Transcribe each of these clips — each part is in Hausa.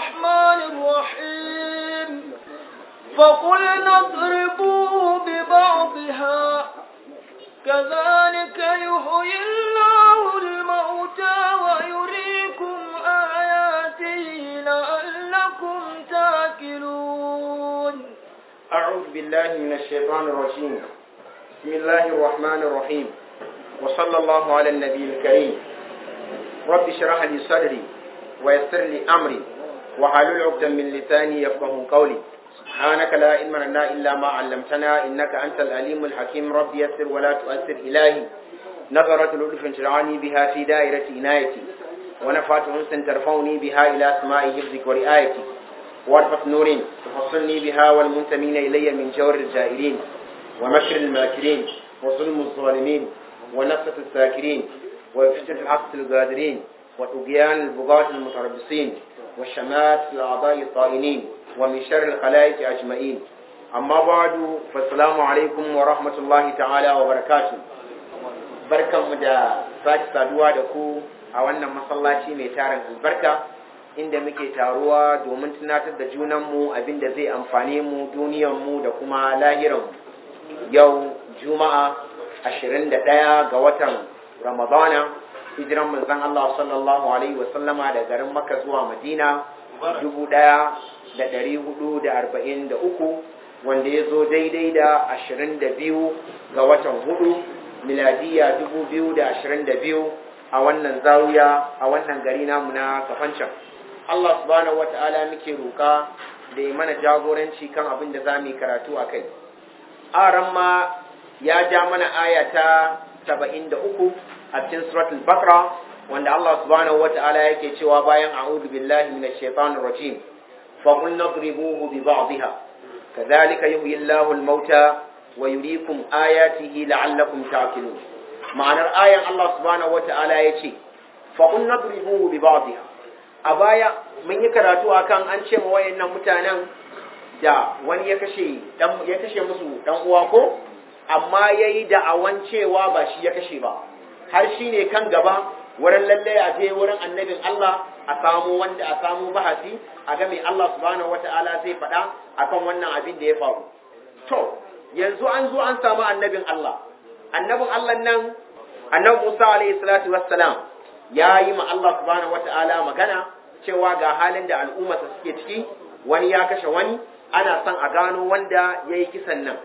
الرحمن الرحيم فقلنا اضربوه ببعضها كذلك يحيي الله الموتى ويريكم آياته لعلكم تاكلون أعوذ بالله من الشيطان الرجيم بسم الله الرحمن الرحيم وصلى الله على النبي الكريم رب اشرح لي صدري ويسر لي أمري وحلل عقدا من لساني يفقه قولي سبحانك لا علم لنا إلا ما علمتنا إنك أنت العليم الحكيم رب يسر ولا تؤثر إلهي نظرة لطف ترعاني بها في دائرة عنايتي ونفعت أنس ترفعني بها إلى سماء حفظك ورعايتي وارفق نور تفصلني بها والمنتمين إلي من جور الجائرين ومكر الماكرين وظلم الظالمين ونفسة الساكرين وفتنة الحق القادرين وطغيان البغاة المتربصين والشمات الأعضاء الطائنين ومن شر الخلائق أجمعين أما بعد فالسلام عليكم ورحمة الله تعالى وبركاته barkan mu da sake saduwa da ku a wannan masallaci mai tarin albarka inda muke taruwa domin tunatar da junanmu abin da zai amfane mu duniyanmu da kuma lahiranmu yau juma'a 21 ga watan ramadana hijiran manzon Allah sallallahu alaihi wasallama da garin Makka zuwa Madina 1443 wanda ya zo daidai da 22 ga watan hudu miladiya 2022 a wannan zawiya a wannan gari namu na kafancan Allah subhanahu wata'ala muke roka da ya mana jagoranci kan abin da za mu yi karatu a kai aran ma ya ja mana aya ta 73 a cikin suratul bakra wanda Allah subhanahu wata'ala yake cewa bayan a'udhu billahi minash shaitanir rajim fa qul nadribuhu bi ba'dihha kadhalika yuhyi Allahu al-mauta wa yuriikum ayatihi la'allakum ta'qilun ma'anar ayan Allah subhanahu wata'ala yace fa qul nadribuhu bi ba'dihha a baya mun yi karatu akan an ce ma wayannan mutanen da wani ya kashe dan ya kashe musu dan uwa ko amma yayi da'awan cewa ba shi ya kashe ba har shine kan gaba wurin lalle a je wurin annabin Allah a samu wanda a samu bahasi a ga mai Allah subhanahu wata'ala zai faɗa akan wannan abin da ya faru to yanzu an zo an samu annabin Allah annabin Allah nan annabi Musa alaihi salatu wassalam ya yi ma Allah subhanahu wata'ala magana cewa ga halin da al'ummarsa suke ciki wani ya kashe wani ana son a gano wanda ya yi kisan nan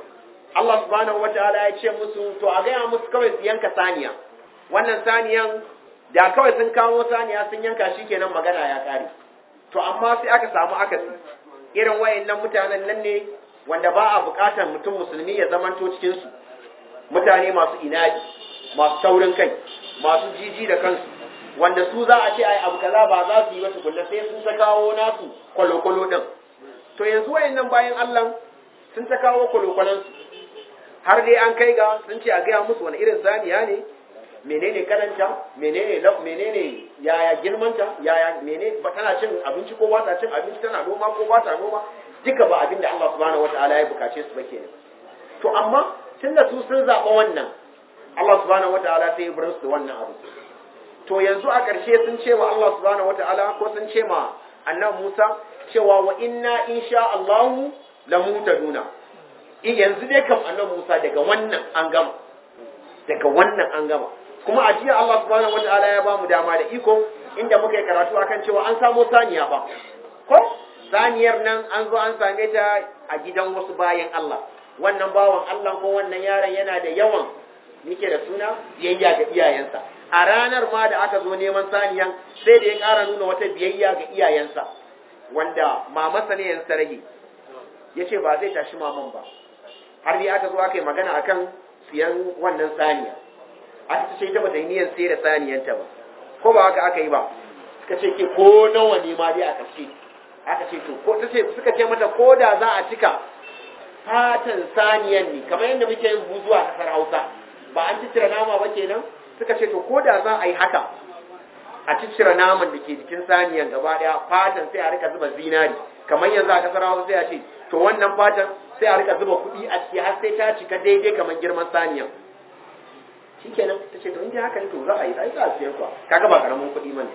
Allah subhanahu wata'ala ya ce musu to a gaya musu kawai su yanka saniya wannan saniyan da kawai sun kawo saniya sun yanka shi kenan magana ya kare to amma sai aka samu akasi irin wayannan mutanen nan ne wanda ba a bukatar mutum musulmi ya zamanto cikin su mutane masu inadi masu taurin kai masu jiji da kansu wanda su za a ce ai abu kaza ba za su yi wasu kulle sai sun ta kawo nasu kwalokwalo din to yanzu wayannan bayan Allah sun ta kawo kwalokwalon su har dai an kai ga sun ce a gaya musu wani irin saniya ne menene kananta menene laf menene yaya girmanta yaya menene ba tana cin abinci ko ba ta cin abinci tana noma ko ba ta noma duka ba abin da Allah subhanahu wataala ya bukace su ba kenan to amma tunda su sun zaɓa wannan Allah subhanahu wataala sai ya bar su wannan abu to yanzu a ƙarshe sun ce wa Allah subhanahu wataala ko sun ce ma annabi Musa cewa wa inna insha Allahu la mutaduna yanzu dai kam annabi Musa daga wannan an gama daga wannan an gama kuma a jiya Allah subhanahu wataala ya bamu dama da iko inda muka yi karatu akan cewa an samo saniya ba ko saniyar nan an zo an same ta a gidan wasu bayan Allah wannan bawan Allah ko wannan yaron yana da yawan yake da suna biyayya ga iyayensa a ranar ma da aka zo neman saniyan sai da ya ƙara nuna wata biyayya ga iyayensa wanda mamansa ne yansa rage ya ce ba zai tashi maman ba har dai aka zo aka yi magana akan siyan wannan saniya aka ce ita bata yi niyan sai da saniyanta ba ko ba haka aka yi ba suka ce ke ko nawa ne ma dai aka ce aka ce to ko ta ce suka ce mata ko da za a cika fatan saniyan ne kamar yadda muke yin buzu a kasar Hausa ba an ciccire nama ba kenan suka ce to ko da za a yi haka a ciccire naman da ke jikin saniyan gaba daya fatan sai a rika zuba zinari kamar yanzu a kasar Hausa sai a ce to wannan fatan sai a rika zuba kuɗi a ciki har sai ta cika daidai kamar girman saniyan shikenan ta ce to in haka ne to za a yi ai za a siyar kuwa kaga ba karamin kuɗi mane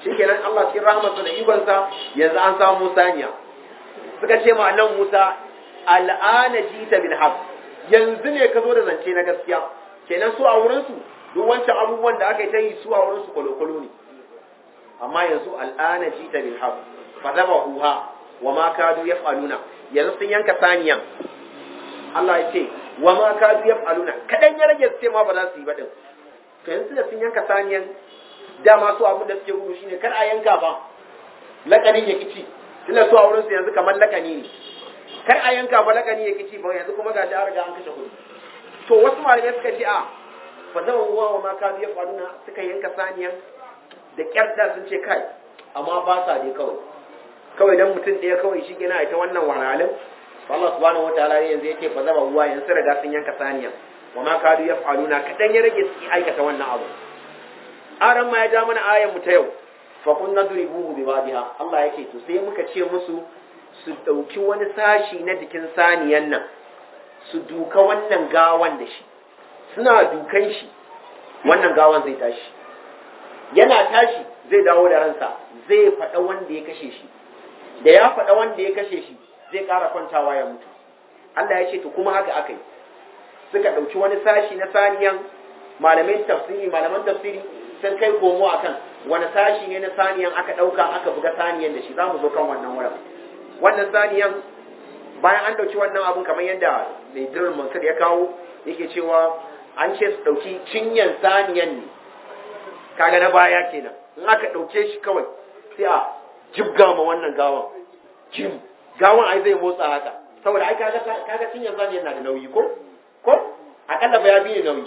shikenan Allah cikin rahmatsa da ikonsa yanzu an samu saniya suka ce ma annan Musa al'ana jita bil haqq yanzu ne ka zo da zance na gaskiya kenan su a wurin su duk wancan abubuwan da aka yi ta yi su a wurin su kwalo ne amma yanzu al'ana jita bil haqq fa huha wa ma kadu yaf'aluna yanzu sun yanka saniyan Allah ya ce wa ma kadu yaf'aluna kadan ya rage su ce ma ba za su yi ba din to yanzu da sun yanka saniyan dama su abin da suke gudu shine kar a yanka ba lakanin ya kici tunda su a wurin su yanzu kamar lakani ne kar a yanka ba lakani ya kici ba yanzu kuma ga an riga an kashe kuɗi to wasu malamai suka ce a fa zama uwa wa ma kadu yaf'aluna suka yanka saniyan da kyarda sun ce kai amma ba sa dai kawai kawai dan mutum ɗaya kawai shi gina ita wannan wahalhalin Allah subhanahu wataala ne yanzu yake fa zama uwa yanzu riga sun yanka saniya wa ma kadu yaf'aluna kadan ya rage su aikata wannan abu aran ma ya ja mana ayan mu ta yau fa kun nadribuhu bi babiha Allah yake to sai muka ce musu su dauki wani sashi na jikin saniyan nan su duka wannan gawan da shi suna dukan shi wannan gawan zai tashi yana tashi zai dawo da ransa zai faɗa wanda ya kashe shi da ya faɗa wanda ya kashe shi zai ƙara kwantawa ya mutu Allah ya ce to kuma haka aka yi suka ɗauki wani sashi na saniyan malamin tafsiri malaman tafsiri sun kai komo akan wani sashi ne na saniyan aka ɗauka aka buga saniyan da shi za mu zo kan wannan wurin wannan saniyan bayan an ɗauki wannan abun kamar yadda mai dirar mansur ya kawo yake cewa an ce su ɗauki cinyan saniyan ne kaga na baya kenan in aka ɗauke shi kawai sai a jibga ma wannan gawan jim gawan ai zai motsa haka saboda ai kaga kaga cinyan saniyan na da nauyi ko ko akalla ba ya biye nauyi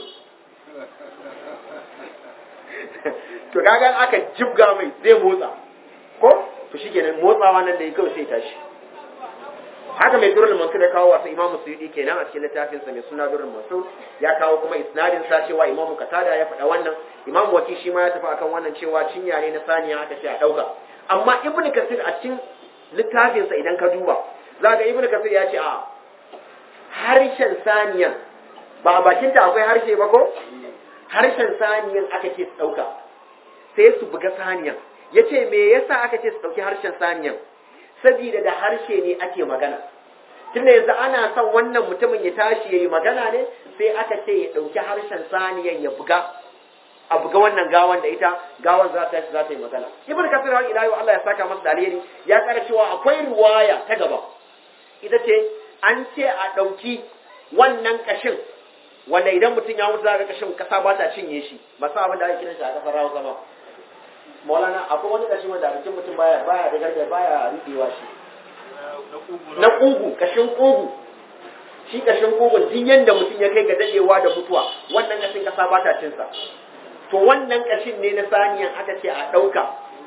to kaga aka jibga mai zai motsa ko to shikenan motsawa nan da ya kawai sai tashi haka mai durul mansur ya kawo wasu imamu suyudi kenan a cikin littafin sa mai suna durul mansur ya kawo kuma isnadin sa cewa imamu katada ya faɗa wannan imamu waki shi ma ya tafi akan wannan cewa cinya ne na saniya aka ce a ɗauka amma ibnu kasir a cikin littafin sa idan ka duba za ga ibnu kasir ya ce a harshen saniyan ba a bakinta akwai harshe ba ko harshen saniyan aka ce su ɗauka sai su buga saniyan ya ce me yasa aka ce su ɗauki harshen saniyan saboda da harshe ne ake magana tunda yanzu ana son wannan mutumin ya tashi ya yi magana ne sai aka ce ya ɗauki harshen saniyan ya buga a buga wannan gawan da ita gawan za ta za ta yi magana ibn kasir har ila yau Allah ya saka masa da alheri ya kara cewa akwai riwaya ta gaba ita ce an ce a ɗauki wannan kashin wanda idan mutum ya mutu za ga kashin kasa ba ta cinye shi ba sa abin da ake kiran shi a kasar rawa sama maulana akwai wani kashin wanda abincin mutum baya baya da garga baya riɗewa shi na kugu kashin kugu shi kashin kugun duk yanda mutum ya kai ga dadewa da mutuwa wannan kashin kasa ba ta cin sa to wannan kashin ne na saniyan aka ce a ɗauka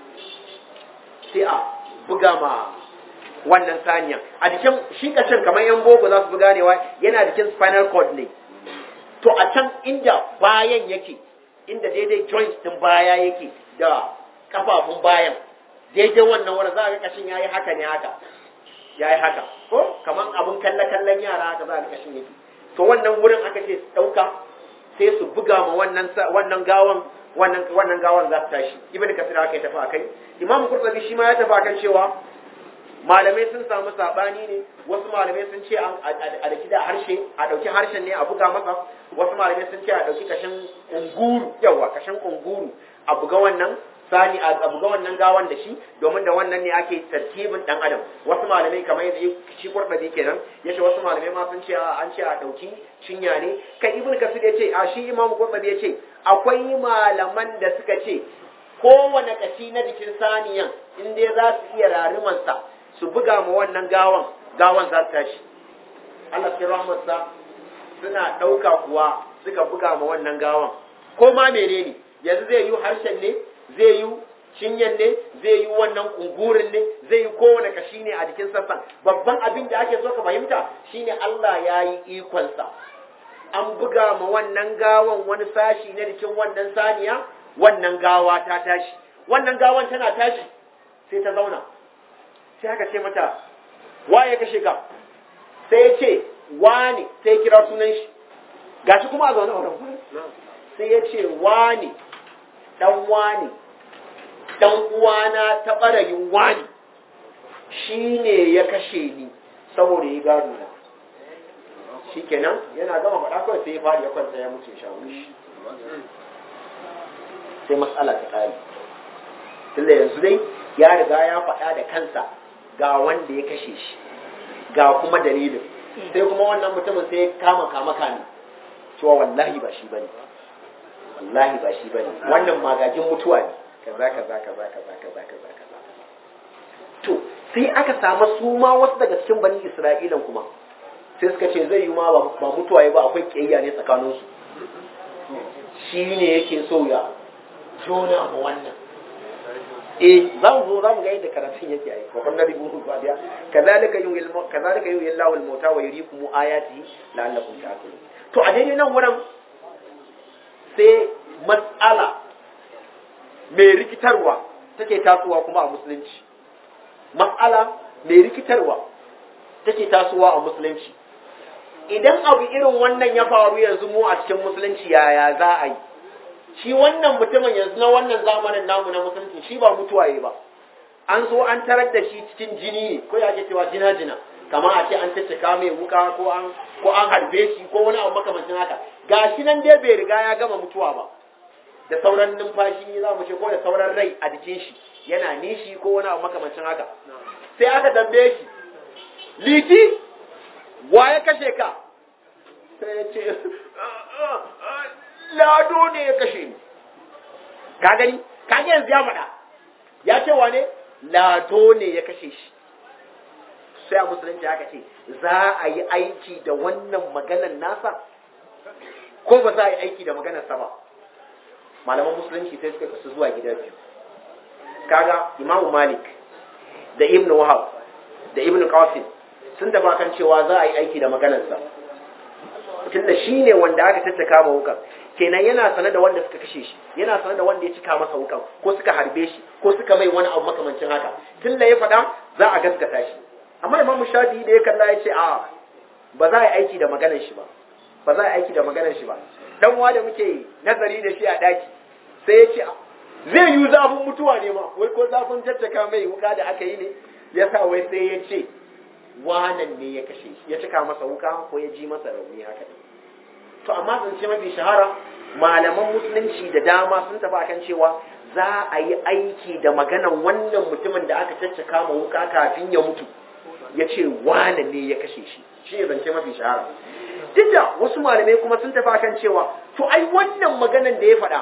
sai a buga ma wannan saniyan a jikin shi kashin kamar yan boko za su buga ne yana jikin spinal cord ne to a can inda bayan yake inda daidai joint din baya yake da kafafun bayan daidai wannan wurin za a ga kashin yayi haka ne haka yayi haka ko kaman abun kalle kallon yara haka za a ga kashin yake to wannan wurin aka ce su dauka sai su buga ma wannan wannan gawan wannan wannan gawan za su tashi ibnu kasir haka ya tafi akai imamu qurtubi shi ma ya tafi akan cewa malamai sun samu sabani ne wasu malamai sun ce a daki da harshe a dauki harshen ne a buga masa wasu malamai sun ce a dauki kashin kunguru yawa kashin kunguru a buga wannan sani a buga wannan gawan da shi domin da wannan ne ake tartibin dan adam wasu malamai kamar yadda shi kurbabi kenan yace wasu malamai ma sun ce an ce a dauki cinya ne kai ibn kasir yace a shi imamu kurbabi yace akwai malaman da suka ce kowane kashi na jikin saniyan in dai za su iya rarumansa su buga ma wannan gawan gawan za su tashi Allah cikin rahmatsa suna ɗauka kuwa suka buga ma wannan gawan ko ma menene yanzu zai yi harshen ne zai yi cinyan ne zai yi wannan kungurin ne zai yi kowane kashi ne a jikin sassan babban abin da ake so ka fahimta shine Allah ya yi ikonsa an buga ma wannan gawan wani sashi na jikin wannan saniya wannan gawa ta tashi wannan gawan tana tashi sai ta zauna sai aka ce mata waye kashe ka sai ya ce wani sai ya kira sunan shi gashi kuma a zaune a wurin sai ya ce wani dan wani dan uwana ta barayin wani shine ya kashe ni saboda ya gado na shikenan yana gama faɗa kawai sai ya fadi ya kwanta ya mutu shawo shi sai matsala ta kare tunda yanzu dai ya riga ya faɗa da kansa ga wanda ya kashe shi ga kuma dalilin sai kuma wannan mutumin sai ya kama kama kame cewa wallahi ba shi bane wallahi ba shi bane wannan magajin mutuwa ne kaza kaza kaza kaza kaza kaza kaza to sai aka samu su ma wasu daga cikin bani isra'ilan kuma sai suka ce zai yi ma ba mutuwa ba akwai kiyayya ne tsakaninsu shi ne yake so ya jona ma wannan eh za mu zo za mu ga yadda karatun yake ai wa kullu ribu ba dia kazalika yuhil kazalika yuhil Allahu al-mauta wa yuriikum ayati la'allakum ta'qilun to a daidai nan wurin sai mas'ala mai rikitarwa take tasowa kuma a musulunci mas'ala mai rikitarwa take tasowa a musulunci idan abu irin wannan ya faru yanzu mu a cikin musulunci yaya za a yi shi wannan mutumin yanzu na wannan zamanin namu na musulunci shi ba mutuwaye ba an zo an tarar da shi cikin jini ne ko ya ke cewa jina jina kamar a ce an tattaka mai wuka ko an ko an harbe shi ko wani abu makamancin haka gashi nan dai bai riga ya gama mutuwa ba da sauran numfashi za mu ce ko da sauran rai a jikin shi yana nishi ko wani abu makamancin haka sai aka tambaye shi liti wa ya kashe ka sai ya ce lado ne ya kashe ni ka gani ka ga yanzu ya faɗa ya ce wane lado ne ya kashe shi sai a musulunci aka ce za a yi aiki da wannan maganar nasa ko ba za a yi aiki da maganar sa ba malaman musulunci sai suka kasu zuwa gida biyu kaga imamu malik da ibn wahab da ibn qasim sun tafi kan cewa za a yi aiki da maganarsa tunda shi ne wanda aka tattaka ma wukan kenan yana sane da wanda suka kashe shi yana sane da wanda ya cika masa wukan ko suka harbe shi ko suka mai wani abu makamancin haka tunda ya faɗa za a gaskata shi amma imamu shafi da ya kalla ya ce a ba za a yi aiki da maganar shi ba ba za a yi aiki da maganar shi ba dan uwa da muke nazari da shi a daki sai ya ce zai yi zafin mutuwa ne ma wai ko zafin tattaka mai wuka da aka yi ne ya sa wai sai ya ce wanan ne ya kashe shi ya cika masa wuka ko ya ji masa rauni haka to amma zance mafi shahara malaman musulunci da dama sun tafi akan cewa za a yi aiki da maganan wannan mutumin da aka caccaka ma wuka kafin ya mutu ya ce wane ne ya kashe shi shi ne zance mafi shahara duk da wasu malamai kuma sun tafi akan cewa to ai wannan maganan da ya faɗa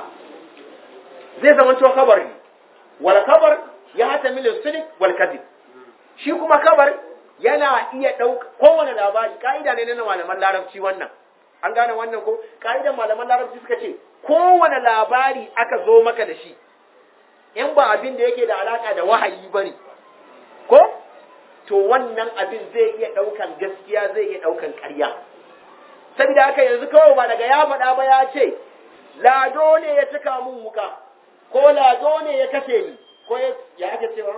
zai zama to kabar ne wal kabar ya hata milin sidik wal kadib shi kuma kabar yana iya ɗauka kowane labari ka'ida ne na malaman larabci wannan an gane wannan ko ka'idan malaman larabci suka ce kowane labari aka zo maka da shi in ba abin da yake da alaka da wahayi bane ko to wannan abin zai iya ɗaukan gaskiya zai iya ɗaukan ƙarya saboda haka yanzu kawai ba daga ya faɗa ba ya ce lado ne ya cika mun wuka ko lado ne ya kashe ni ko ya ake cewa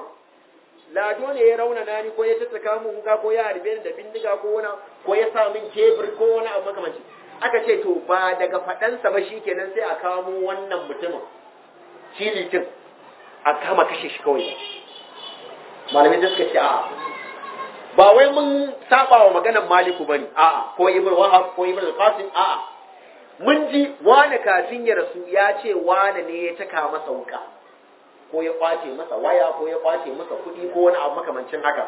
lado ne ya raunana ni ko ya tattaka mun wuka ko ya harbe ni da bindiga ko wani ko ya sa min kebur ko wani abu makamanci aka ce to ba daga faɗansa ba shikenan sai a kamo wannan mutumin shi litin a kama kashe shi kawai malamai da suka ce a ba wai mun saba wa maganar maliku bane a'a ko ibn wahab ko ibn qasim a'a mun ji wani kafin ya rasu ya ce wani ne ya taka masa wuka ko ya kwace masa waya ko ya kwace masa kuɗi ko wani abu makamancin haka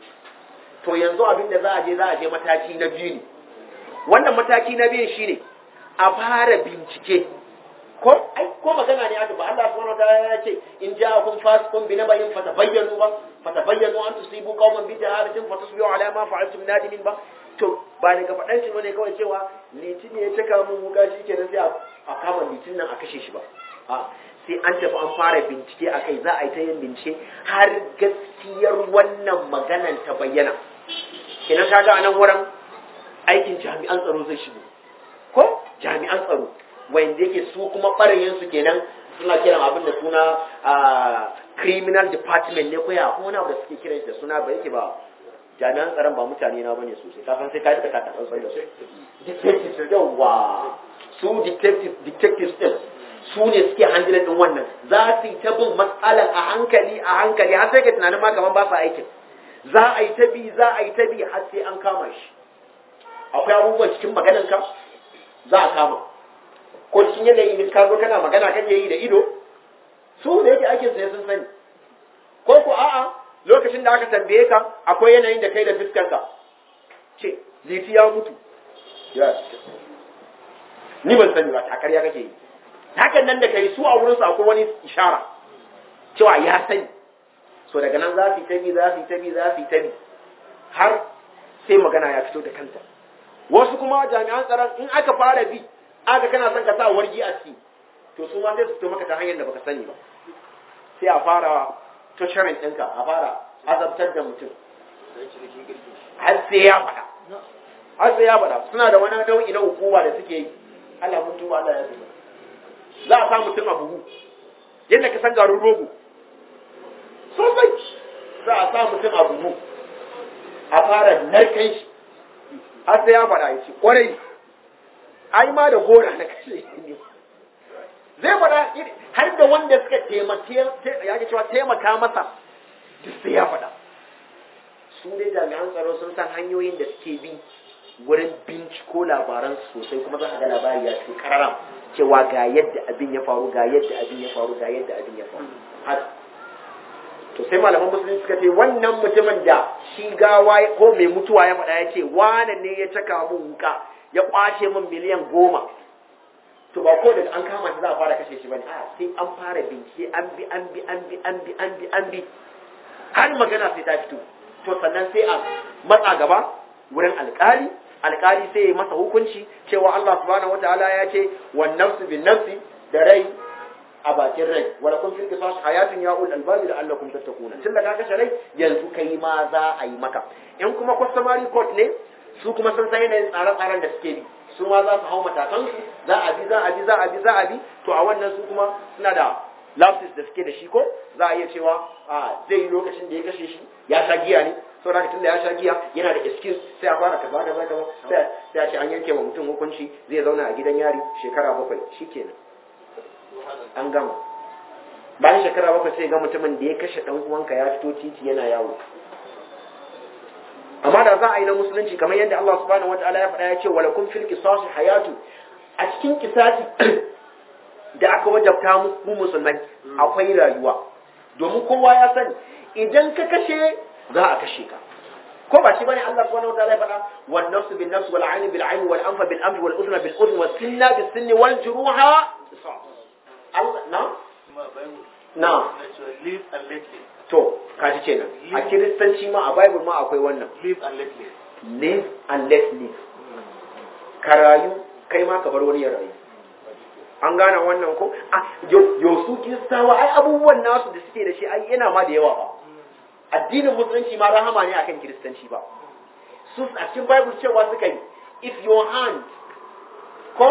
to yanzu abin da za a je za a je mataki na biyu ne wannan mataki na biyu shine a fara bincike ko ai ko magana ne aka ba Allah subhanahu wataala ya ce in ja'akum fasiqun bi nabayin fatabayyanu ba fatabayyanu an tusibu qauman bi jahalatin fatusbihu ala ma fa'altum nadimin ba to ba daga faɗan shi bane kawai cewa litin ne ya cika mun wuka shi kenan sai a kama litin nan a kashe shi ba a sai an tafi an fara bincike a kai za a yi ta yin bincike har gaskiyar wannan maganan ta bayyana kenan kaga a nan wurin aikin jami'an tsaro zai shigo ko jami'an tsaro wanda yake su kuma ɓarayin su kenan suna kiran abin da suna criminal department ne ko ya ko wani abu da suke kiran shi da suna ba yake ba jami'an tsaron ba mutane na bane sosai ka san sai ka yi taka tsantsan da su detectives yawa su detective detectives din su ne suke handling din wannan za su yi ta bin matsalan a hankali a hankali har sai ka tunanin ma kaman ba su aikin za a yi ta bi za a yi ta bi har sai an kama shi akwai abubuwan cikin maganan ka za a kama ko cikin yanayi ka zo kana magana kake yi da ido su da yake aikin sai sun sani ko ko a'a lokacin da aka tambaye ka akwai yanayin da kai da fiskar ka ce liti ya mutu ya ni ban sani ba ta ƙarya kake yi hakan nan da kai su a wurin su akwai wani ishara cewa ya sani so daga nan za su yi tabi za su yi tabi za su yi tabi har sai magana ya fito da kanta wasu kuma jami'an tsaron in aka fara bi aka kana son ka sa wargi a ciki to su ma sai su fito maka ta hanyar da baka sani ba sai a fara tusharin ɗinka a fara azabtar da mutum har sai ya faɗa har sai ya faɗa suna da wani nau'i na hukuma da suke yi Allah mun tuba Allah ya tuba za a sa mutum a buhu yadda ka san garin rogo sosai za a sa mutum a buhu a fara narkan shi har sai ya faɗa ya ce ƙwarai ai ma da gora na kashe ne zai faɗa har da wanda suka taimake ya ke cewa taimaka masa duk sai ya faɗa su dai jami'an tsaro sun san hanyoyin da suke bi wurin binciko labaran sosai kuma za ka ga labari ya fi kararam cewa ga yadda abin ya faru ga yadda abin ya faru ga yadda abin ya faru haka to sai malaman musulunci suka ce wannan mutumin da shi gawa ko mai mutuwa ya faɗa ya ce wane ne ya caka mun wuka ya kwace min miliyan goma to ba ko daga an kama shi za a fara kashe shi bane a sai an fara bincike an bi an bi an bi an bi an bi an bi har magana sai ta fito to sannan sai a matsa gaba wurin alkali alkali sai ya masa hukunci cewa Allah subhanahu wataala ya ce wan nafsu bin nafsi da rai a bakin rai wala kun fil qisas hayatun ya ul albab la'allakum tattaquna tunda ka kashe rai yanzu kai ma za a yi maka in kuma customary court ne su kuma sun san yanayin tsare-tsaren da suke bi su ma za su hau matakan su za a bi za a bi za a bi za a bi to a wannan su kuma suna da lapses da suke da shi ko za a iya cewa a zai yi lokacin da ya kashe shi ya sha giya ne saboda haka tunda ya sha giya yana da excuse sai a fara kaza kaza kaza sai sai a ce an yanke wa mutum hukunci zai zauna a gidan yari shekara bakwai shikenan an gama bayan shekara bakwai sai ga mutumin da ya kashe dan uwanka ya fito titi yana yawo amma da za a yi na musulunci kamar yadda Allah subhanahu wataala ya faɗa ya ce wala kun fil qisasi hayatu a cikin kisasi da aka wajabta mu musulmai akwai rayuwa domin kowa ya sani idan ka kashe za a kashe ka ko ba shi bane Allah subhanahu wataala ya faɗa wan nafsu bin nafs wal ayn bil ayn wal anfa bil anf wal udhna bil udhn was sinna bis sinni wal juruha Allah na na live and let live to kaji kenan a kiristanci ma a bible ma akwai wannan live and let live live and let live ka rayu kai ma ka bar wani ya rayu an gane wannan ko a yau su kiristawa ai abubuwan nasu da suke da shi ai yana ma da yawa ba addinin musulunci ma rahama ne akan kiristanci ba su a cikin bible cewa suka yi if your hand ko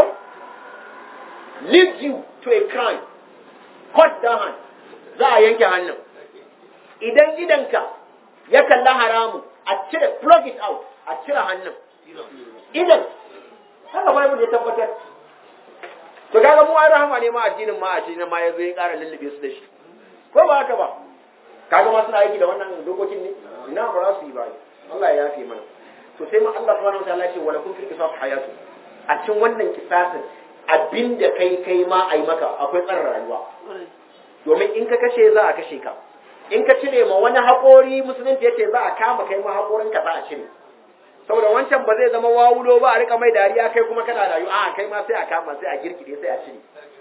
leads you to a crime cut the hand za a yanke hannun idan idanka ya kalla haramu a cire plug it out a cire hannun idan haka bible ya tabbatar to kaga mu ai rahama ne ma addinin ma a cikin ma yazo ya ƙara lullube su da shi ko ba haka ba kaga ma suna aiki da wannan dokokin ne ina ba za su yi ba Allah ya yafe mana to sai ma Allah subhanahu wa ta'ala ya ce wala kun fil qisas hayatu a cikin wannan kisasin abinda kai kai ma ai maka akwai tsarin rayuwa domin in ka kashe za a kashe ka in ka cire ma wani haƙori musulunci yace za a kama kai ma haƙorin ka za a cire saboda wancan ba zai zama wawulo ba a rika mai dariya kai kuma kana rayu a kai ma sai a kama sai a girkide sai a cire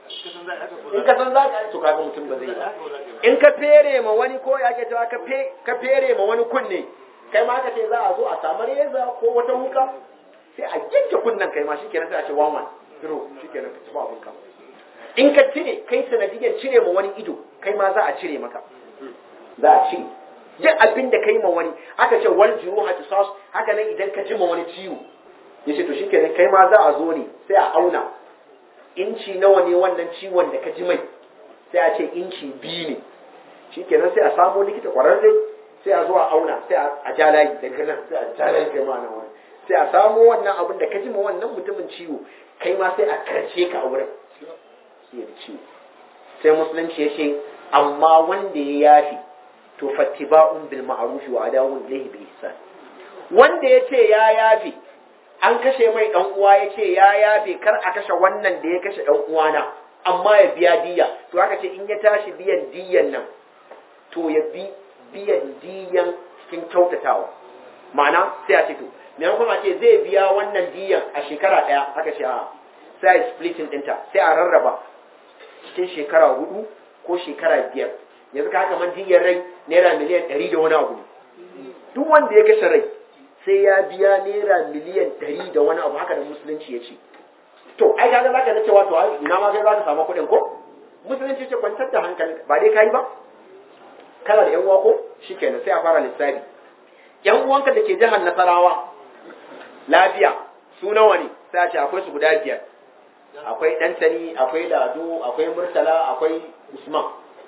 in ka san za ka to kaga mutum ba zai yi ba in ka fere ma wani ko ya ke cewa ka fere ma wani kunne kai ma ka ce za a zo a samu reza ko wata wuka sai a yanke kunnen kai ma shikenan sai a ce wawan zero shikenan ka ci ba abinka in ka cire kai sanadiyar cire ma wani ido kai ma za a cire maka za a cire duk abin da kai ma wani aka ce wal juruha tisas haka nan idan ka ji ma wani ciwo yace to shikenan kai ma za a zo ne sai a auna inci nawa ne wannan ciwon da ka ji mai sai a ce inci biyu ne shikenan sai a samo likita kwararre sai a zo a auna sai a ja layi daga nan sai a ja layi kai ma nan wani sai a samo wannan abin da ka ji ma wannan mutumin ciwo kai ma sai a karce ka a wurin ya ciwo sai musulunci ya ce amma wanda ya yafi to fattiba'un bil ma'ruf wa adawun ilayhi bi ihsan wanda ya ce ya yafi an kashe mai dan uwa ya ce ya yafe kar a kashe wannan da ya kashe dan uwana amma ya biya diya to aka ce in ya tashi biyan diyan nan to ya bi biyan diyan cikin kyautatawa ma'ana sai a ce to maimakon a ce zai biya wannan diyan a shekara ɗaya aka ce a sai a splitting ɗinta sai a rarraba cikin shekara hudu ko shekara biyar yanzu ka haka man diyar rai naira miliyan ɗari da wani abu ne duk wanda ya kashe rai sai ya biya naira miliyan ɗari da wani abu haka da musulunci ya ce to ai kaga zaka ga cewa to ai ina ma kai zaka samu kuɗin ko musulunci ce kwantar da hankali ba dai kai ba kana da yan uwa ko shikenan sai a fara lissafi yan uwanka da ke jihar Nasarawa lafiya su nawa ne sai a ce akwai su guda biyar akwai Dantani akwai Lado akwai Murtala akwai Usman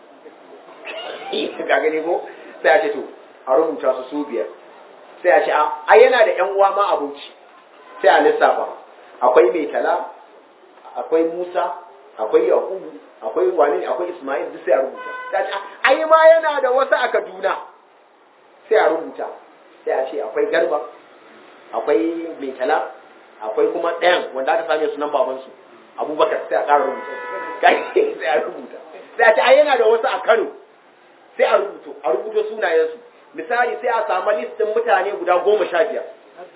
ga gani ko sai a ce to a rubuta su su biyar sai a ce a yana da yan uwa ma abuci sai a lissafa akwai mai tala akwai musa akwai yakubu akwai wani akwai ismail duk sai a rubuta sai a ce ai ma yana da wasu a kaduna sai a rubuta sai a ce akwai garba akwai mai tala akwai kuma ɗayan wanda aka same sunan babansu abubakar sai a ƙara rubuta sai a rubuta sai a ce ai yana da wasu a kano sai a rubuto a rubuto sunayensu misali sai a samu listin mutane guda goma sha biyar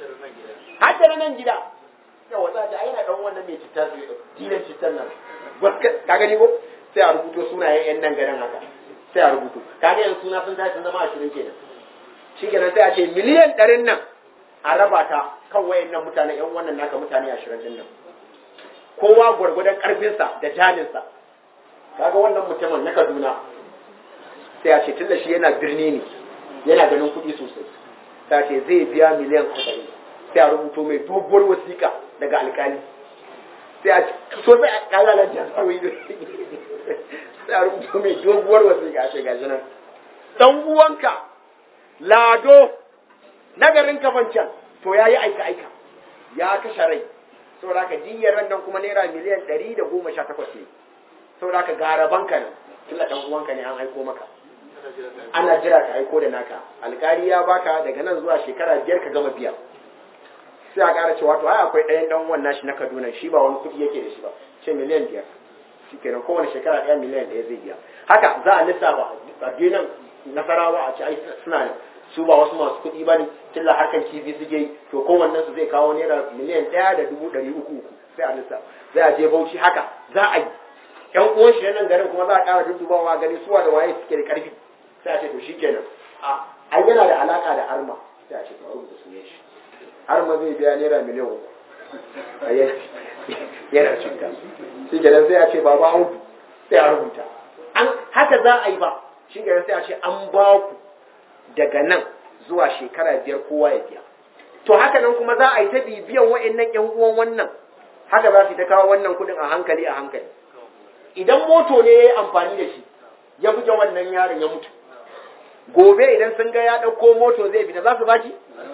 haddara nan gida yawa za ta aina dan wannan mai cutar dinan cutar nan ka gani ko sai a rubuto sunayen yan nan garin haka sai a rubuto ka ga yanzu suna sun tashi sun zama ashirin kenan shi kenan sai a ce miliyan ɗarin nan a raba ta kan wayan nan mutane yan wannan naka mutane ashirin din nan kowa gwargwadon ƙarfinsa da jalinsa kaga wannan mutumin na Kaduna sai a ce tunda shi yana birni ne yana ganin kuɗi sosai ta ce zai biya miliyan arba'in sai a rubuto mai doguwar wasiƙa daga alƙali sai a so sai a kala na jasawi da sai a rubuto mai doguwar wasiƙa a ce gashi nan dan uwanka lado nagarin kafancan to ya yi aika aika ya kashe rai saboda ka diyyar ran nan kuma naira miliyan ɗari da goma sha takwas ne saboda ka garabanka nan kila dan uwanka ne an aiko maka ana jira ka aiko da naka alkali ya baka daga nan zuwa shekara biyar ka gama biya sai a ƙara cewa to ai akwai ɗayan ɗan wannan shi na Kaduna shi ba wani kuɗi yake da shi ba ce miliyan biyar shikenan kowane shekara ɗaya miliyan ɗaya zai biya haka za a lissafa a dinan nasarawa a ce ai suna ne su ba wasu masu kuɗi ba ne tilla harkan kifi suke yi to kowannen su zai kawo naira miliyan ɗaya da dubu ɗari uku uku sai a lissafa zai a je bauchi haka za a yi ƴan uwan shi nan garin kuma za a ƙara duddubawa gani suwa da waye suke da ƙarfi sai a ce to shikenan a ai yana da alaka da arma sai a ce to rubuta sunan shi arma zai biya naira miliyan uku a yanki yana cuta shi kenan sai a ce baba audu sai a rubuta an haka za a yi ba shi kenan sai a ce an ba ku daga nan zuwa shekara biyar kowa ya biya to haka nan kuma za a yi ta bibiyan wa'annan ƴan uwan wannan haka za su ta kawo wannan kuɗin a hankali a hankali idan moto ne ya yi amfani da shi ya buge wannan yaron ya mutu gobe idan sun ga ya ɗauko moto zai fita za su baki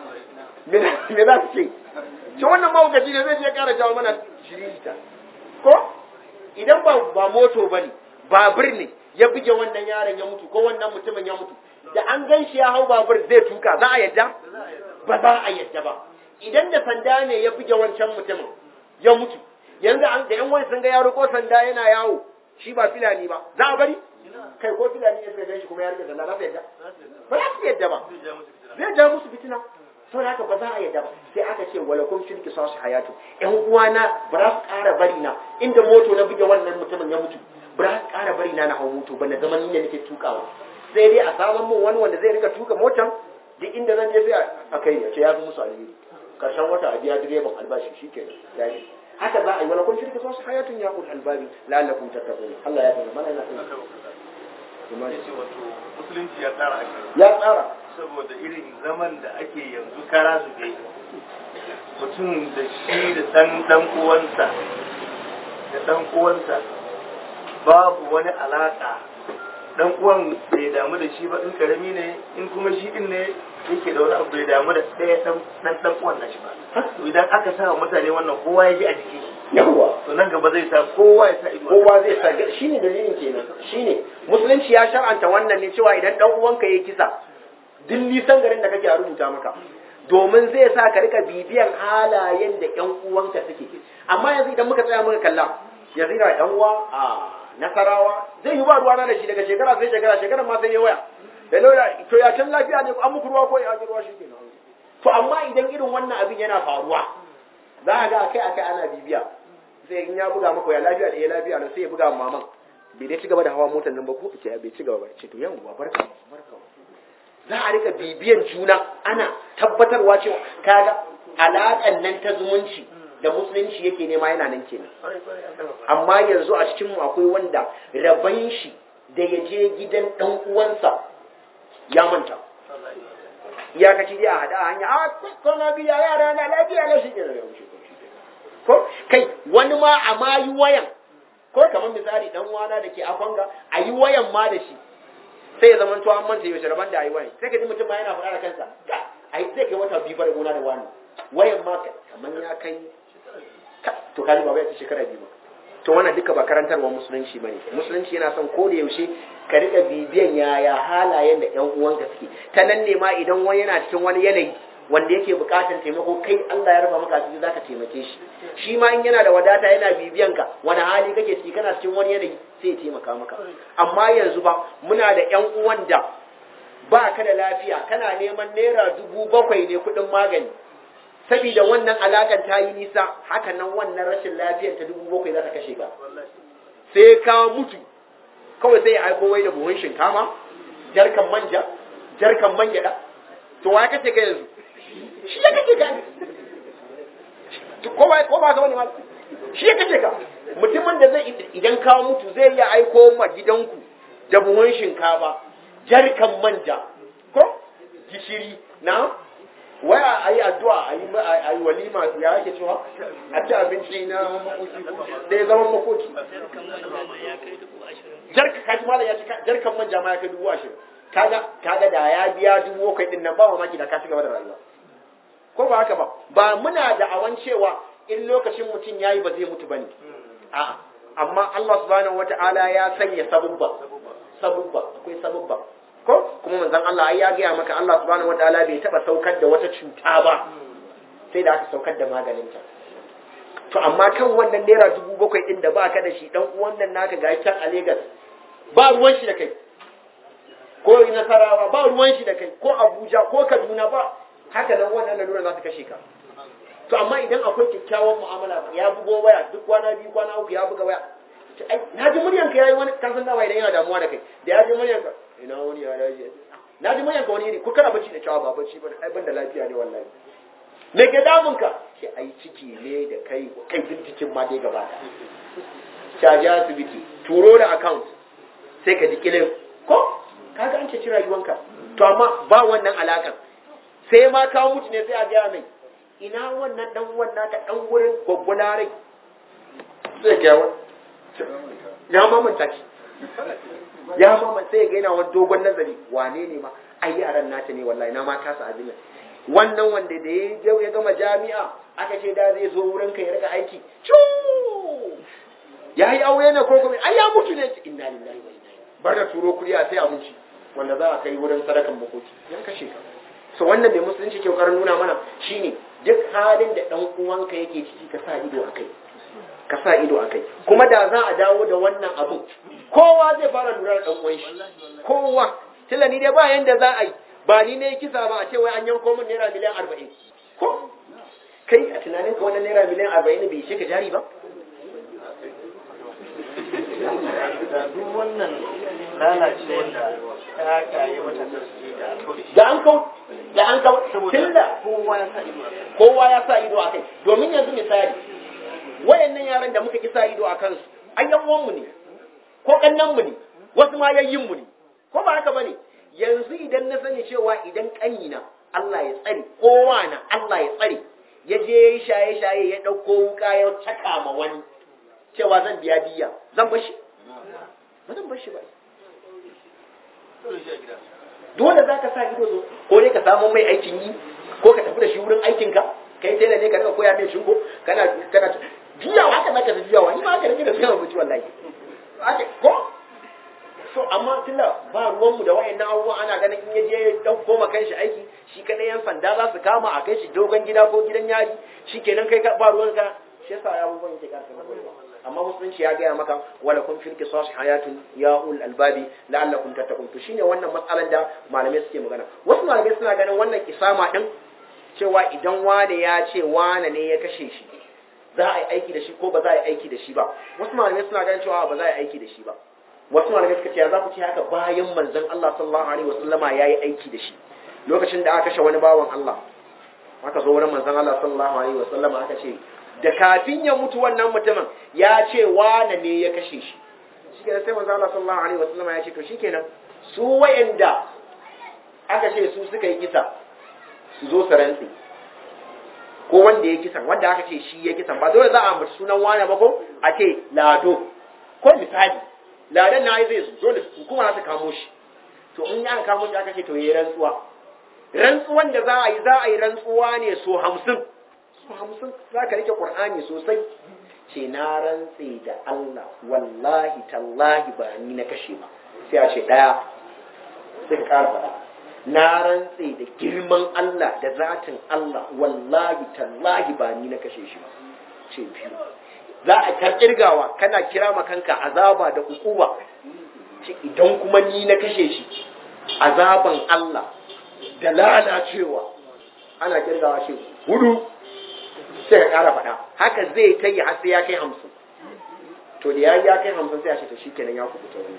me za su ce shi wannan mahaukaci ne zai je ƙara jawo mana shiririta ko idan ba ba moto ba ne babur ne ya buge wannan yaron ya mutu ko wannan mutumin ya mutu da an gan shi ya hau babur zai tuka za a yadda ba za a yadda ba idan da sanda ne ya buge wancan mutumin ya mutu yanzu an da yan wani sun ga yaro ko sanda yana yawo shi ba filani ba za a bari kai ko filani ya suka gan shi kuma ya rike sanda za su yadda ba za su yadda ba zai ja musu fitina saboda haka ba za a yadda ba sai aka ce wala kun shirki sa su hayatu ƴan uwana ba za su ƙara bari na inda moto na buge wannan mutumin ya mutu ba za su ƙara bari na na hau moto ba na zaman ni ne nake tukawa sai dai a saman mun wani wanda zai rika tuka motan duk inda zan je sai a kai ya ce ya fi musu alheri karshen wata a biya direban albashi shikenan ya yi haka za a yi wala kun shirki sa su hayatun ya kun albabi la'allakum tattaqun Allah ya tsara mana yana ya ce wato musulunci ya tsara ake ya tsara saboda irin zaman da ake yanzu kara su dai mutum da shi da ɗan ɗan uwansa da ɗan uwansa babu wani alaƙa dan uwan bai damu da shi ba in karami ne in kuma shi din ne yake da wani abu bai damu da ɗaya dan dan dan uwan nashi ba to idan aka sa wa mutane wannan kowa ya ji a jiki yawwa to nan gaba zai sa kowa ya sa ido kowa zai sa shine dalilin kenan shine musulunci ya shar'anta wannan ne cewa idan dan uwanka yayi kisa duk nisan garin da kake a rubuta maka domin zai sa ka rika bibiyan halayen da ƴan uwanka suke amma yanzu idan muka tsaya muka kalla yanzu ina ɗan uwa a nasarawa zai yi ba ruwana da shi daga shekara sai shekara shekarar ma sai ya waya da lauya to ya can lafiya ne an muku ruwa ko ya ji ruwa shi ke to amma idan irin wannan abin yana faruwa za a ga akai akai ana bibiya sai in ya buga maka ya lafiya da ya lafiya ne sai ya buga maman bai dai ci gaba da hawa motar nan ba ko ce bai ci gaba ba ce to yawwa barka barka za a rika bibiyan juna ana tabbatarwa cewa kaga alaƙan nan ta zumunci da musulunci yake nema yana nan kenan amma yanzu a cikin mu akwai wanda raban shi da ya je gidan dan uwansa ya manta iyakaci dai a hada a hanya a kwana biya yara na lafiya na shi ke ya wuce ko kai wani ma a ma yi wayan ko kamar misali dan uwana da ke akwanga a yi wayan ma da shi sai ya zama an manta yaushe rabon da a yi wayan sai ka ji mutum ma yana faɗa da kansa ga a yi zai kai wata biyu da gona da wani wayan ma kamar ya kai to kaji ba bai ta shekara biyu ba to wannan duka ba karantarwa musulunci bane musulunci yana son ko da yaushe ka rika bibiyan yaya halayen da ƴan uwanka suke ta nan ne ma idan wani yana cikin wani yanayi wanda yake buƙatar taimako kai Allah ya rufa maka asiri zaka taimake shi shi ma in yana da wadata yana bibiyan ka wani hali kake ciki kana cikin wani yanayi sai ya taimaka maka amma yanzu ba muna da ƴan uwan da ba ka da lafiya kana neman naira dubu bakwai ne kuɗin magani saboda wannan alakan ta yi nisa haka nan wannan rashin lafiyar ta dubu bakwai za ta kashe ka sai ka mutu kawai sai ya aiko wai da buhun shinkafa jarkan manja jarkan man gyada to wa kace ka yanzu shi ya kace ka ko ba ko ba ka wani ma shi ya kace ka mutumin da zai idan ka mutu zai iya aiko ma gidanku da buhun shinkafa jarkan manja ko gishiri na waya a yi addu'a a yi walima ya ake cewa a ci abinci na da ya zama makoki jarka kaji mala ya ci jarkan manja ma ya kai dubu ashirin kaga kaga da ya biya dubu bakwai din nan ba mamaki da ka ci gaba da rayuwa ko ba haka ba ba muna da awan cewa in lokacin mutum yayi ba zai mutu bane a amma Allah subhanahu wata'ala ya sanya sabubba sabubba akwai sabubba ko kuma manzon Allah ai ya gaya maka Allah subhanahu wataala bai taba saukar da wata cuta ba sai da aka saukar da maganinta to amma kan wannan naira dubu bakwai din da baka da shi dan uwan nan naka ga can a Lagos ba ruwan shi da kai ko Nasarawa ba ruwan shi da kai ko Abuja ko Kaduna ba haka nan wannan lalura za ta kashe ka to amma idan akwai kyakkyawan mu'amala ya bugo waya duk kwana biyu kwana uku ya buga waya na ji muryanka yayi wani kasan dawa idan yana damuwa da kai da ya ji muryanka ina wani ya dace na ji manyan wani ne ko kana bacci da cewa ba bacci ba ai ban da lafiya ne wallahi me ke damun ka shi ai ciki ne da kai kai din cikin ma dai gaba da caji asibiti turo da account sai ka ji kilin ko kaga an ceci rayuwanka to amma ba wannan alakan sai ma kawo mutu ne sai a gaya mai ina wannan dan uwan naka dan wurin gwaggwala rai sai ga ya mamanta shi ya mama sai ga yana wani dogon nazari wane ne ma ai yaran nata ne wallahi na ma kasa abin nan wannan wanda da ya ya gama jami'a aka ce da zai zo wurin ka ya rika aiki cu ya yi aure ne ko kuma ai ya mutu ne inna lillahi wa inna ilaihi bar da turo kuri a sai abinci wanda za a kai wurin sadakan makoki ya kashe ka so wannan bai musulunci ke kokarin nuna mana shine duk halin da dan uwanka yake ciki ka sa ido akai ka sa ido a kai kuma da za a dawo da wannan abun kowa zai fara lura da ɗan shi kowa tilla ni dai ba yanda za a yi ba ni ne kisa ba a ce wai an yanko min naira miliyan arba'in ko kai a tunanin ka wannan naira miliyan arba'in bai ishe ka jari ba duk wannan lalacewar da ta kayi mata sarki da da an kau da an kau tilla kowa ya sa ido a kai kowa ya sa ido a kai domin yanzu misali wayannan yaran da muka kisa ido a kansu an yan uwanmu ne ko kannanmu ne wasu ma yayyinmu ne ko ba haka bane yanzu idan na sani cewa idan kanina Allah ya tsare kowa na Allah ya tsare ya je yayi shaye shaye ya dauko wuka ya caka ma wani cewa zan biya diya zan bar shi ba zan bar shi ba dole za ka sa ido so ko dai ka samu mai aikin yi ko ka tafi da shi wurin aikinka kai tela ne ka rika koya mai shinko kana kana juyawa haka zaka ta juyawa ni ma haka nake da sai mutu wallahi haka ko so amma tunda ba ruwanmu da wayannan abubuwa ana ganin in yaje ya dauko ma kanshi aiki shi kadai yan sanda za su kama a kai shi dogon gida ko gidan yari shikenan kai ba ruwan ka shi yasa abubuwan yake karka amma musulunci ya gaya maka wala kun fil qisas hayatun ya ul albabi la'allakum tattaqun to shine wannan matsalan da malamai suke magana wasu malamai suna ganin wannan kisama din cewa idan wane ya ce wane ne ya kashe shi za a yi aiki da shi ko ba za a yi aiki da shi ba wasu malamai suna ganin cewa ba za a yi aiki da shi ba wasu malamai suka ce ya za ku ce haka bayan manzon Allah sallallahu alaihi wasallama ya yi aiki da shi lokacin da aka kashe wani bawan Allah aka zo wurin manzon Allah sallallahu alaihi wasallama aka ce da kafin ya mutu wannan mutumin ya ce wane ne ya kashe shi shikenan sai manzon Allah sallallahu alaihi wasallama ya ce to shikenan su wayanda aka ce su suka yi kisa su zo su rantsi ko wanda ya kisan wanda aka ce shi ya kisan ba dole za a ambaci sunan wane ba ko a ce lado ko misali ladan na yi zai zo dole hukuma za ta kamo shi to in ya kamo shi aka ce to yi rantsuwa rantsuwan da za a yi za a yi rantsuwa ne so hamsin so hamsin za ka rike qur'ani sosai ce na rantse da Allah wallahi tallahi ba ni na kashe ba sai a ce daya sai ka ƙara faɗa na rantse da girman Allah da zatin Allah wallahi tallahi ba ni na kashe shi ba ce biyu za a karkirgawa kana kira ma kanka azaba da hukuma ce idan kuma ni na kashe shi azaban Allah da lalacewa ana kirgawa shi hudu sai ka kara faɗa haka zai kai har sai ya kai hamsin to da ya ya kai hamsin sai a ce to shikenan ya kubuta wani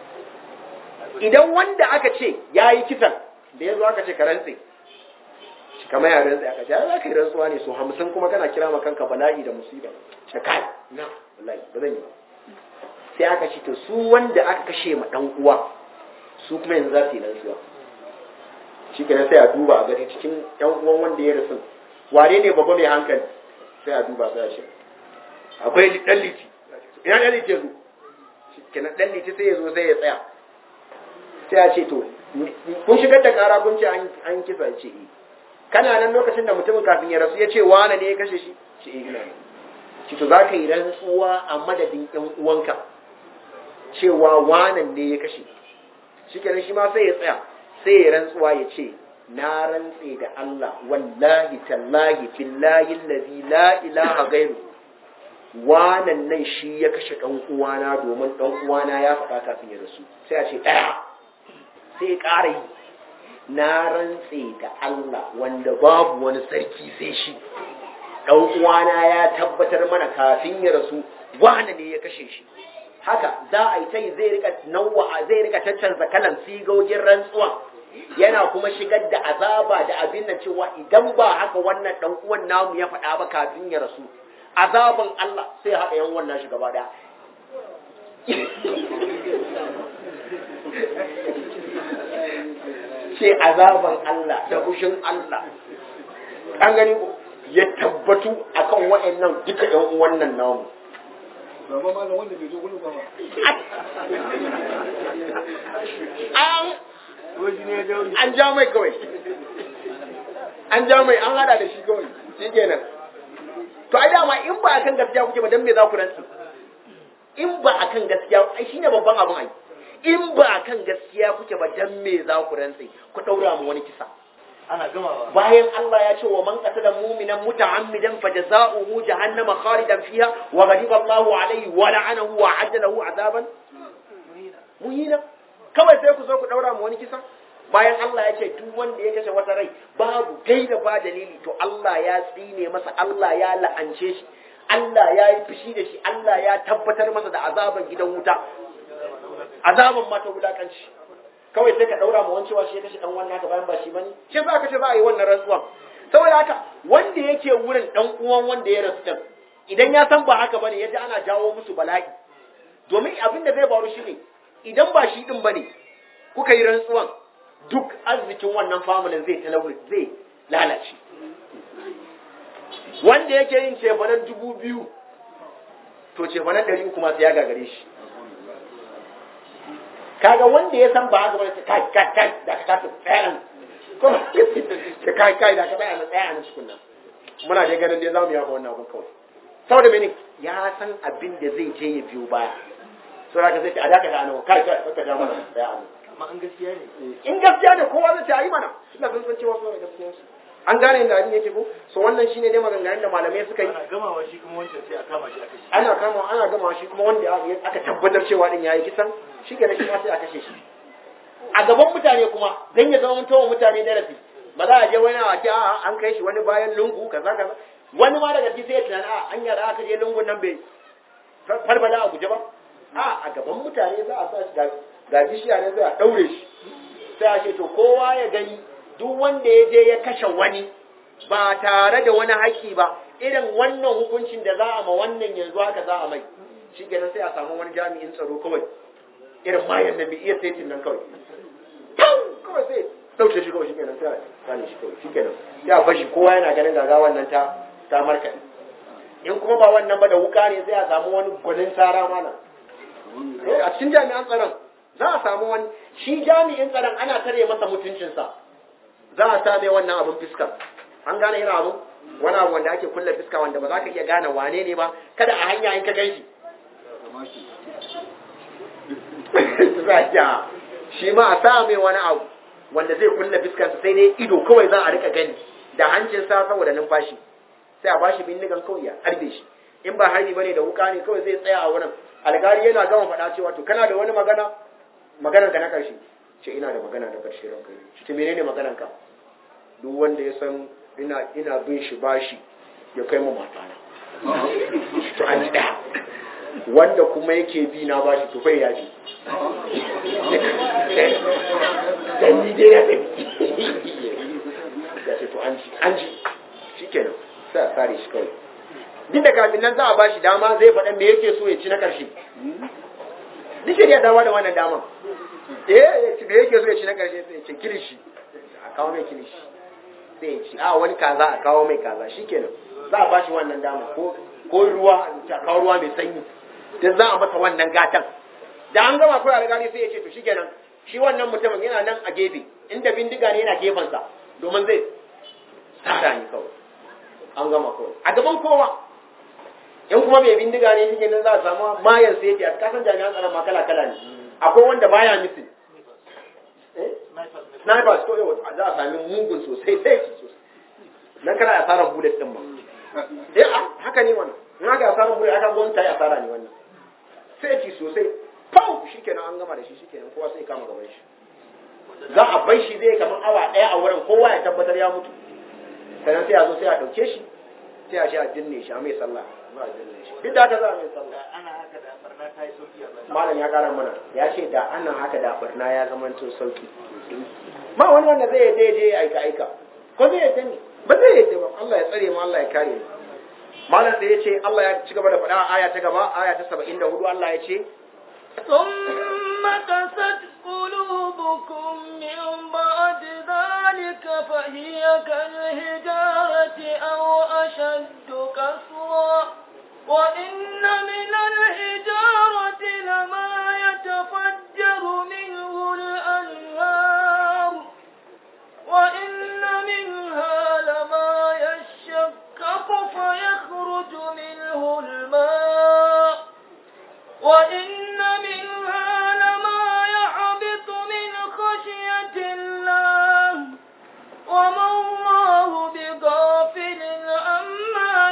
idan wanda aka ce ya yi kisan da ya zo aka ce ka rantse kamar ya rantse aka ce ya za ka yi rantsuwa ne so hamsin kuma kana kira ma kanka bala'i da musiba ce kai na wallahi ba zan yi ba sai aka ce to su wanda aka kashe ma dan uwa su kuma yanzu za su yi rantsuwa shi kenan sai a duba a gani cikin yan uwan wanda ya rasu wane ne babba mai hankali sai a duba sai a ce akwai dan liti ina dan liti ya zo shi kenan dan liti sai ya zo sai ya tsaya sai a ce to kun shigar da kara kun ce an kisa ce eh kana nan lokacin da mutumin kafin ya rasu ya ce wane ne ya kashe shi ce eh ina ci to za ka yi rantsuwa a madadin ɗan uwanka cewa wanan ne ya kashe shi kenan shi ma sai ya tsaya sai ya rantsuwa ya ce na rantse da Allah wallahi tallahi billahi allazi la ilaha gairu wanan nan shi ya kashe ɗan uwana domin ɗan uwana ya faɗa kafin ya rasu sai a ce ɗaya sai ya ƙara yi na rantse da Allah wanda babu wani sarki sai shi ɗan uwana ya tabbatar mana kafin ya rasu wane ne ya kashe shi haka za a yi ta yi zai rika nawa zai rika caccanza kalan sigogin rantsuwa yana kuma shigar da azaba da abin nan cewa idan ba haka wannan ɗan uwan namu ya faɗa ba kafin ya rasu azaban Allah sai haɗa yan wannan shi gaba ɗaya ce azaban Allah da fushin Allah an gani ya tabbatu akan waɗannan duka ɗan wannan namu Baba malam wanda bai zo gudu ba ba. an Wai ne ya jawo an ja mai kawai an ja mai an hada da shi kawai shi kenan to ai dama in ba akan gaskiya kuke ba dan me za ku rantsi in ba akan gaskiya ai shine babban abin ai in ba akan gaskiya kuke ba dan me za ku rantsi ku daura mu wani kisa ana gamawa. bayan Allah ya ce wa man qatala mu'minan muta'ammidan fajaza'uhu jahannama khalidan fiha wa ghadiba Allahu alayhi wa la'anahu wa 'adda lahu 'adaban muhina kawai sai ku zo ku daura mu wani kisa bayan Allah ya ce duk wanda ya kashe wata rai babu gaida ba dalili to Allah ya tsine masa Allah ya la'ance shi Allah ya yi fushi da shi Allah ya tabbatar masa da azaban gidan wuta azaban mata wulakanci kawai sai ka daura mu wancewa shi ya kashe dan wannan haka bayan ba shi bane shi za ka ce za a yi wannan rantsuwan saboda haka wanda yake wurin dan uwan wanda ya rasu din idan ya san ba haka bane yaji ana jawo musu bala'i domin abin da zai faru shine idan ba shi din bane kuka yi rantsuwan duk arzikin wannan familin zai talawu zai lalace wanda yake yin cefanen dubu biyu to cefanen ɗari uku masu ya gagare shi kaga wanda ya san ba haka bane kai kai kai da ka tafi tsayan kuma ce kai kai da ka tsaya na tsaya na tukunna muna dai ganin dai zamu yafa wannan abun kawai saboda mene ya san abin da zai je ya biyo baya so da ka sai a daka da anan kai kai ka ja mana tsaya anan amma an gaskiya ne in gaskiya ne kowa zai ce ayi mana suna sun san cewa suna da gaskiya su an gane inda abin yake ko so wannan shine dai maganganun da malamai suka yi ana gamawa shi kuma wancan sai a kama shi aka shi ana kama ana gama shi kuma wanda aka tabbatar cewa din yayi kisan shi ke shi ma sai a kashe shi a gaban mutane kuma dan ya zama mutuwa mutane darasi ba za a je wani a ce a an kai shi wani bayan lungu kaza kaza wani ma daga sai ya tunani a an yara aka je lungun nan bai falfala a guje ba a a gaban mutane za a sa shi ga bishiya ne sai a daure shi sai a ce to kowa ya gani duk wanda ya je ya kashe wani ba tare da wani haƙƙi ba irin wannan hukuncin da za a ma wannan yanzu haka za a mai shi kenan sai a samu wani jami'in tsaro kawai irin mayan nan bai iya saitin nan kawai kawai sai ɗauke shi kawai shi kenan sai a gane shi kawai shi kenan sai a bashi kowa yana ganin gaga wannan ta ta markaɗe in kuma ba wannan ba da wuka ne sai a samu wani gwanin tsara mana a cikin jami'an tsaron za a samu wani shi jami'in tsaron ana tare masa mutuncinsa za a sa mai wannan abin fiska an gane yana abu wani abu wanda ake kulle fiska wanda ba za ka iya gane wane ne ba kada a hanya in ka gan shi shi ma a sa mai wani abu wanda zai kulle fiskansa sai dai ido kawai za a rika gani da hancinsa saboda numfashi sai a bashi bindigan kawai ya harbe shi in ba harbi bane da wuka ne kawai zai tsaya a wurin alkali yana gama faɗa cewa to kana da wani magana maganar ka na ƙarshe ce ina da magana da ƙarshe ranka shi ce menene maganar ka duk wanda ya san ina ina bin shi bashi ya kai mu matana to an ji ɗaya wanda kuma yake bi na bashi to bai yaji dan ni dai ya tafi ya ce to an ji an ji shikenan sai a sare shi kawai duk da kafin nan za a bashi dama zai faɗa me yake so ya ci na ƙarshe duk shari'a ta da wannan daman eh me yake so ya ci na ƙarshe sai ya ce kilishi a kawo mai kilishi sai ya ci a wani kaza a kawo mai kaza shikenan za a bashi wannan dama ko ko ruwa a kawo ruwa mai sanyi dan za a masa wannan gatan da an gama kawai alƙali sai ya ce to shikenan shi wannan mutumin yana nan a gefe inda bindiga ne yana gefensa domin zai tsara ni kawai an gama kawai a gaban kowa in kuma mai bindiga ne shi nan za a samu mayan sai ya kasan jami'an tsaron ma kala kala ne akwai wanda baya misin snipers ko yau za a sami mugun sosai sai sosai nan kana asarar bullet din ma eh haka ne wannan in aka asarar bullet aka gwamnati yi asara ne wannan sai ci sosai pau shikenan an gama da shi shikenan kowa sai kama gaban shi za a bai shi zai kamar awa daya a wurin kowa ya tabbatar ya mutu sannan sai a zo sai a dauke shi sai a shi a dinne shi a mai sallah ba a dinne shi duk da haka za a mai sallah ana haka da barna ta yi sauki a baya malam ya kara mana ya ce da ana haka da barna ya zama to sauki ma wani wanda zai yadda je aika aika ko zai yadda ne ba zai yadda ba Allah ya tsare mu Allah ya kare mu malam sai ya ce Allah ya ci gaba da faɗa aya ta gaba aya ta 74 Allah ya ce ثم قست قلوبكم من بعد ذلك فهي كالهجارة أو أشد كسرا وإن من الحجارة لما يتفجر منه الأنهار وإن منها لما يشكك فيخرج منه الماء وإن منها لما يحبط من خشية الله وما الله بغافل عما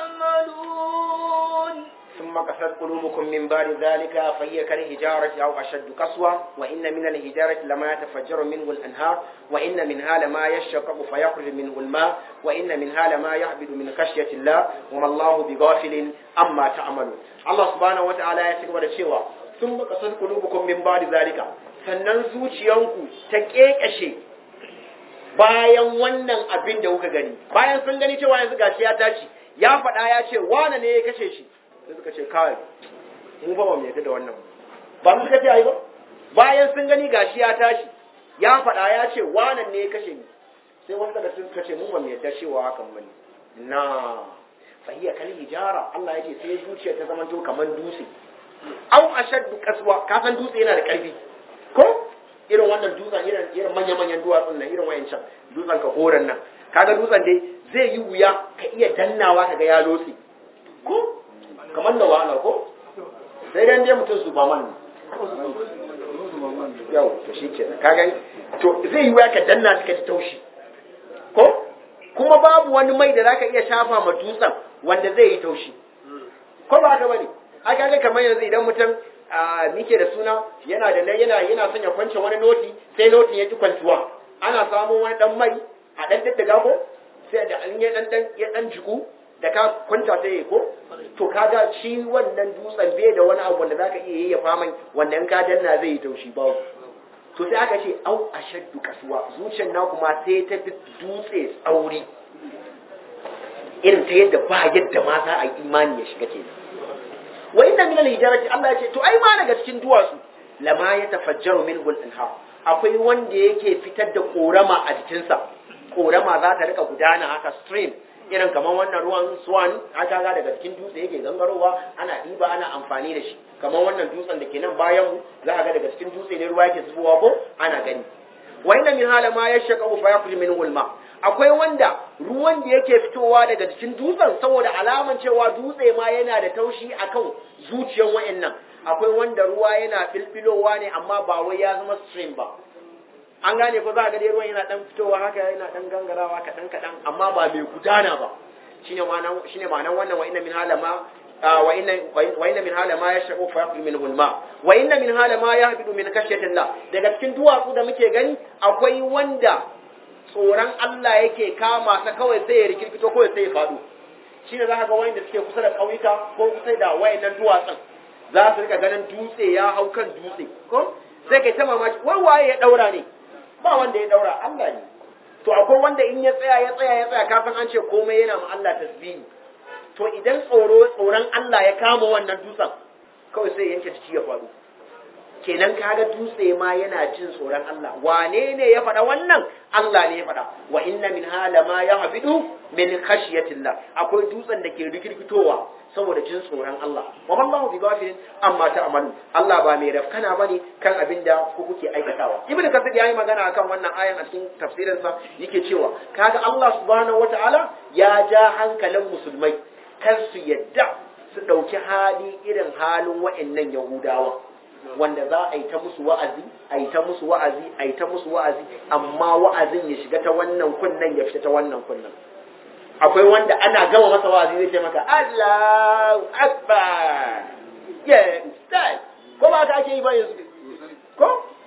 تعملون ثم قست قلوبكم من بعد ذلك فهي كالهجارة أو أشد قسوة وإن من الهجارة لما يتفجر منه الأنهار وإن منها لما يشقق فيخرج منه الماء وإن منها لما يهبط من خشية الله وما الله بغافل أما تعملون الله سبحانه وتعالى يتكبر الشيوى ثم قست قلوبكم من بعد ذلك sannan zuciyanku ta kekashe bayan wannan abin da kuka gani bayan sun gani cewa yanzu gashi ya tashi ya faɗa ya ce wane ne ya kashe shi sai suka ce kawai mu ba mu yadda da wannan ba mu suka ce ai ba bayan sun gani gashi ya tashi ya faɗa ya ce wannan ne ya kashe ni sai wanda daga suka ce mu ba mu yadda cewa hakan bane na fahiya kal hijara Allah yake sai zuciya ta zama to kamar dutse au ashaddu kaswa ka san dutse yana da karfi ko irin wannan dutsen irin irin manya manyan duwatsun nan irin wayancan dutsen ka horan nan kaga dutsen dai zai yi wuya ka iya dannawa kaga ya lotse ko kamar da wahala ko sai dan dai mutum superman ne yau to shi ke ka gani to zai yi wuya ka danna shi ka ji taushi ko kuma babu wani mai da zaka iya shafa ma dutsen wanda zai yi taushi ko ba haka bane ai kaga kamar yanzu idan mutum a mike da suna yana da nan yana yana son ya kwance wani noti sai notin ya ki kwantuwa ana samun wani dan mai a dan daddaga ko sai da an ya dan dan ya dan jiku da ka kwanta sai ko to kaga shi wannan dutsen bai da wani abu wanda zaka iya yayyafa mai wanda in ka danna zai yi taushi babu to sai aka ce au ashaddu kasuwa zuciyar na kuma sai ta fi dutse tsauri irin ta yadda ba yadda ma za a yi imani ya shiga kenan wa inna min al-hijarati Allah ya ce to ai ma daga cikin duwatsu lama ya tafajjaru minhu al-anhar akwai wanda yake fitar da korama a jikinsa korama za ta rika gudana haka stream irin kamar wannan ruwan swan aka ga daga cikin dutse yake gangarowa ana ɗiba ana amfani da shi kamar wannan dutsen da ke nan bayan mu za a ga daga cikin dutse ne ruwa yake zubowa ko ana gani wa inna min hala ma yashqa fa yakhruju minhu al-ma akwai wanda ruwan da yake fitowa daga cikin dutsen saboda alaman cewa dutse ma yana da taushi akan zuciyar wayannan akwai wanda ruwa yana filfilowa ne amma ba wai ya zama stream ba an gane ko za ga dai ruwan yana dan fitowa haka yana dan gangarawa kadan kadan amma ba mai gudana ba shine ma'anan shine ma'anan wannan wa inna min hala ma wa inna wa inna min hala ma yashqu fa yaqul minhu al-ma wa inna min hala ma yahbidu min khashyati Allah daga cikin duwatsu da muke gani akwai wanda tsoron Allah yake kama ta kawai sai ya rikirkito kawai sai ya faɗo shi ne za ka ga wayanda suke kusa da ƙauyuka ko kusa da wayannan duwatsun za su rika ganin dutse ya hau kan dutse ko sai kai ta mamaki wai waye ya daura ne ba wanda ya daura Allah ne to akwai wanda in ya tsaya ya tsaya ya tsaya kafin an ce komai yana ma Allah tasbihi to idan tsoro tsoron Allah ya kama wannan dutsen kawai sai yanke ciki ya faɗo kenan kaga dutse ma yana jin tsoron Allah wane ne ya faɗa wannan Allah ne ya faɗa wa inna min hala ma yahbidu min khashyatillah akwai dutsen da ke rikirkitowa saboda jin tsoron Allah wa mallahu bi ghafilin amma ta'malu Allah ba mai rafkana bane kan abin da ku kuke aikatawa ibnu kasir yayi magana akan wannan ayan a cikin tafsirin sa yake cewa kaga Allah subhanahu wataala ya ja hankalin musulmai kar su yadda su dauki hali irin halin wa'annan yahudawa wanda za a yi ta musu wa'azi a yi ta musu wa'azi a yi ta musu wa'azi amma wa'azin ya shiga ta wannan kunnan ya fita ta wannan kunnan akwai wanda ana gama masa wa'azi zai ce maka Allahu Akbar ya ustaz ko ba ka ake yi ba yanzu ko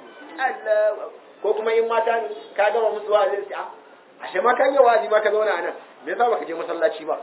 Allah ko kuma in mata ne ka gama musu wa'azi sai a ashe ma kan yi wa'azi ma ka zauna a nan me yasa baka je masallaci ba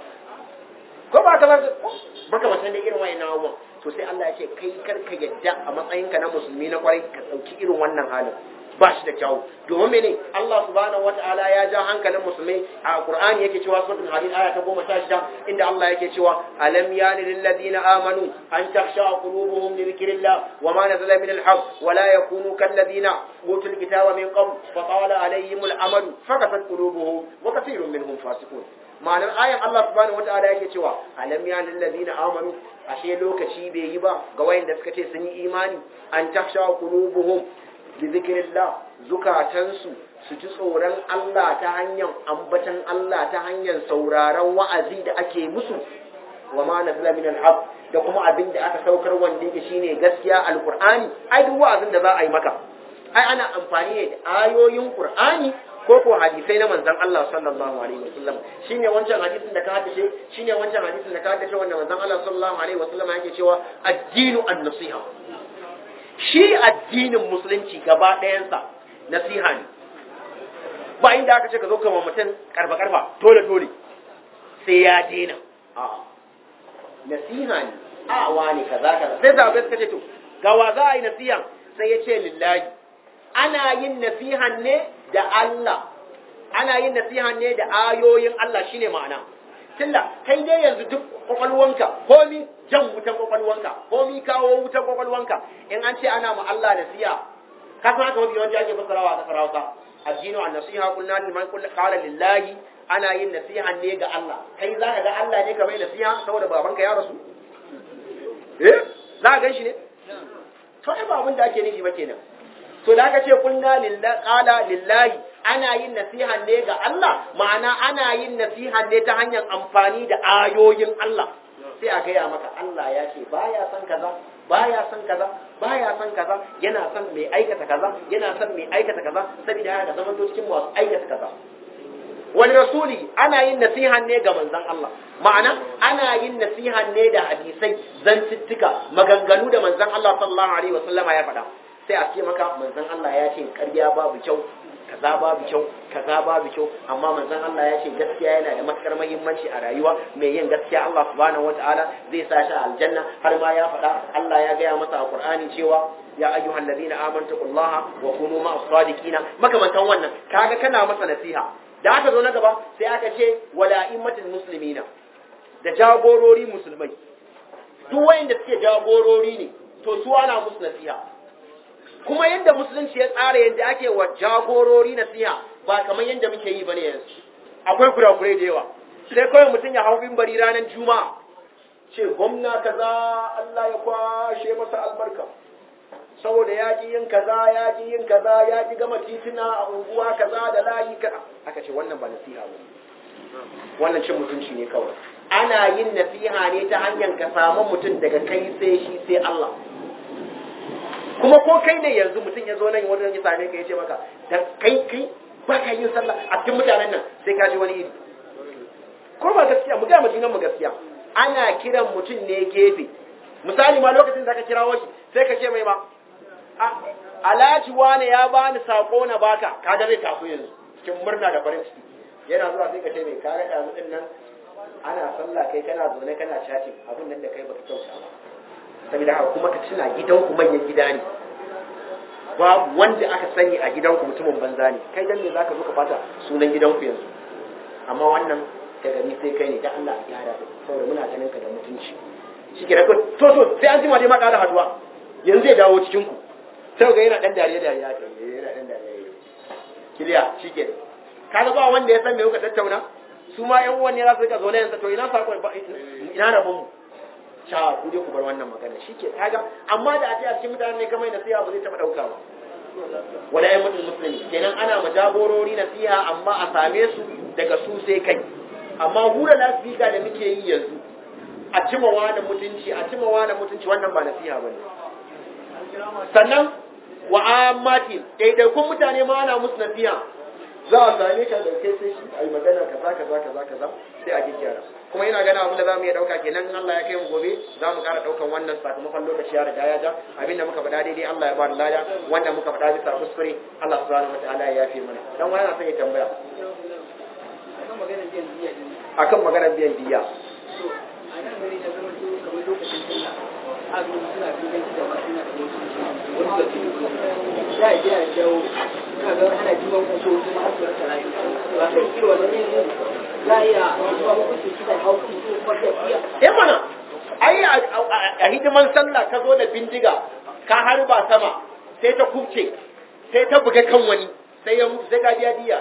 ko ba ka baka matan da irin wayannan abubuwan to sai Allah ya ce kai karka yadda a matsayinka na musulmi na kwarai ka dauki irin wannan halin ba shi da kyau domin mene Allah subhanahu wataala ya ja hankalin musulmai a Qur'ani yake cewa suratul hadid aya ta 16 inda Allah yake cewa alam yani lil ladina amanu an takhsha qulubuhum li dhikrillah wa ma nazala min al haqq wa la yakunu kal ladina utul kitaba min qabl fa tawala alayhim al amadu fakasat qulubuhum wa kathirun minhum fasiqun ma'anar ayan Allah subhanahu wataala yake cewa alam ya lil ladina amanu ashe lokaci bai yi ba ga wayanda suka ce sun yi imani an taksha qulubuhum bi zikrillah zukatansu su ji tsoron Allah ta hanyar ambatan Allah ta hanyar sauraron wa'azi da ake musu wa ma nazala min al da kuma abin da aka saukar wanda yake shine gaskiya alqur'ani ai duk wa'azin da za a yi maka ai ana amfani ne da ayoyin qur'ani ko ko hadisai na manzon Allah sallallahu alaihi wasallam shine wancan hadisin da ka haddace shine wancan hadisin da ka haddace wanda manzon Allah sallallahu alaihi wasallam yake cewa addinu an-nasiha shi addinin musulunci gaba ɗayansa nasiha ne ba inda aka ce ka zo kama mutum karfa karfa dole dole sai ya dena a nasiha ne a wani kaza kaza sai zaɓe suka ce to ga wa za a yi nasiha sai ya ce lillahi ana yin nasihan ne da Allah ana yin nasiha ne da ayoyin Allah shine ma'ana tunda kai dai yanzu duk kwakwalwanka komi jan wutan kwakwalwanka komi kawo wutan kwakwalwanka in an ce ana ma Allah nasiha ka san haka mafi yawanci ake fassarawa a kasar Hausa addinu an nasiha kullu liman kullu qala lillahi ana yin nasiha ne ga Allah kai zaka ga Allah ne ka mai nasiha saboda babanka ya rasu eh za ka gan shi ne to ai ba abin da ake nufi ba kenan to da aka ce kunna lillahi qala lillahi ana yin nasiha ne ga Allah ma'ana ana yin nasiha ne ta hanyar amfani da ayoyin Allah sai a gaya maka Allah ya ce baya son kaza baya son kaza baya son kaza yana son mai aikata kaza yana son mai aikata kaza saboda haka zama to cikin masu aikata kaza wani rasuli ana yin nasiha ne ga manzon Allah ma'ana ana yin nasiha ne da hadisai zantuttuka maganganu da manzon Allah sallallahu alaihi wasallama ya faɗa sai a ce maka manzon Allah ya ce ƙarya babu kyau kaza babu kyau kaza babu kyau amma manzon Allah ya ce gaskiya yana da matukar muhimmanci a rayuwa mai yin gaskiya Allah subhanahu wataala zai sa shi a aljanna har ma ya faɗa Allah ya gaya masa a Qur'ani cewa ya ayyuhal ladina amantu taqullaha wa kunu ma'as sadiqina makamantan wannan kaga kana masa nasiha da aka zo na gaba sai aka ce wala immatul muslimina da jagorori musulmai duk wayanda suke jagorori ne to su ana musu nasiha kuma yadda musulunci ya tsara yadda ake wa jagorori nasiha ba kamar yadda muke yi bane yanzu akwai kurakurai da yawa sai kawai mutum ya hau bimbari ranar juma'a ce gwamna kaza Allah ya kwashe masa albarka saboda ya ki yin kaza ya ki yin kaza ya ki gama titina a unguwa kaza da layi kaza aka ce wannan ba nasiha ba wannan cin mutunci ne kawai ana yin nasiha ne ta hanyar ka samu mutum daga kai sai shi sai Allah kuma ko kai ne yanzu mutum ya zo nan wanda ya same ka ya ce maka da kai kai ba ka yin sallah a cikin mutanen nan sai ka ji wani iri ko ba gaskiya mu ga mu mu gaskiya ana kiran mutum ne gefe misali ma lokacin da ka kirawo shi sai ka ce mai ma alhaji wane ya bani sako na baka kaga zai tafi yanzu cikin murna da farin ciki yana zuwa sai ka ce mai kaga ɗazu ɗin nan ana sallah kai kana zaune kana chatting abin nan da kai baka kyauta ba saboda haka kuma ka tuna gidanku manyan gida ne babu wanda aka sani a gidanku mutumin banza ne kai dan me zaka zo ka fata sunan gidanku yanzu amma wannan daga ni sai kai ne dan Allah ya gyara ka saboda muna ganin ka da mutunci shike da to to sai an jima dai ma ƙara haduwa yanzu ya dawo cikin ku sai ga yana dan dariya dariya kai yana dan dariya kiliya shike kaga ba wanda ya san me kuka tattauna su ma yan uwan ne za su rika zo yanzu to ina sakon ina rabon mu sha ku dai ku bar wannan magana shike kaga amma da a ce a cikin mutanen ne kamar nasiha ba zai taba dauka ba wala ya mutum musulmi kenan ana majagorori nasiha amma a same su daga su sai kai amma hura lasfika da muke yi yanzu a cima wani mutunci a cima wani mutunci wannan ba nasiha bane sannan wa ammati daidaikun mutane ma ana musu nasiha za a same ka da kai sai shi ai magana kaza kaza kaza kaza sai a gyara kuma ina gana abin da za mu iya ɗauka kenan in Allah ya kai mu gobe za mu ƙara ɗaukan wannan sakamakon lokaci ya riga ya ja abin da muka faɗa daidai Allah ya ba da lada wanda muka faɗa bisa kuskure Allah subhanahu wataala ya yafe mana dan wani na son ya tambaya akan maganar biyan diya a nan gari da zama to kamar lokacin sallah azumi suna duban da masu na da wasu wani da ke ya yi ya jawo kaga ana jiban kaso kuma har su rasa rayu ba kai yi wannan ne za a iya zuwa hukunci kisan hauki ko kuma tafiya eh mana ai a hidiman sallah ka zo da bindiga ka harba sama sai ta kubce sai ta buga kan wani sai ya mutu sai ka biya diya